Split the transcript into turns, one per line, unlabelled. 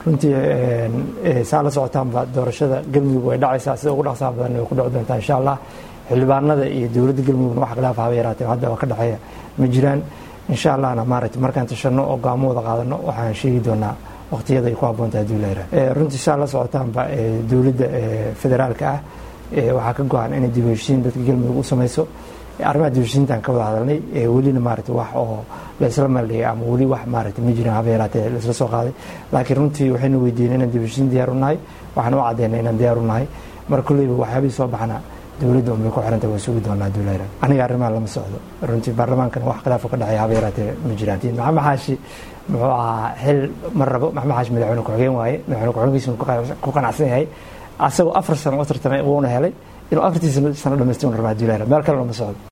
runtii saa la socotaanba doorashada galmudug way dhacaysaa sida ugu dhaqsaha badan way ku dhici doontaa insha allah xildhibaanada iyo dowladda galmudugna wax khilaaf haba yaraatee hadda waa ka dhexeeya ma jiraan insha allahna maaragtay markaan tashanno oo go'aamo wada qaadano waxaan sheegi doonaa waqtiyada ay ku habboontahay haddii la yidhaha runtii saa la socotaanba dowladda federaalka ah waxaa ka go-an inay dib u heshiin dadka galmudug u samayso arrimaha dib u heshiintaan ka wada hadalnay welina maaragtay wax oo la isla maldhigay ama weli wax maaragtay ma jiraan haba yaraatee la isla soo qaaday laakiin runtii waxaynu weydiinay inaan dib u heshiin diyaar u nahay waxaan u caddaynay inaan diyaar u nahay mar kolleyba waxyaabihii soo baxna dowladda unbay ku xiranta waa sugi doonaa haddii la yidhaha aniga arrimaha lama socdo runtii baarlamaankana wax khilaafo ka dhexeeya haba yaraatee ma jiraan maxamed xaashi muxuu ahaa xil ma rabo maxamed xaashi madaxweyne ku-xigeen waaye madaxweyne ku-xigeenkiisuna ku qanacsan yahay asagoo afar sano u tartamay wuuna helay inuu afartii sano dhamaystir rabaa haddii la yidhaha meel kale lama socdo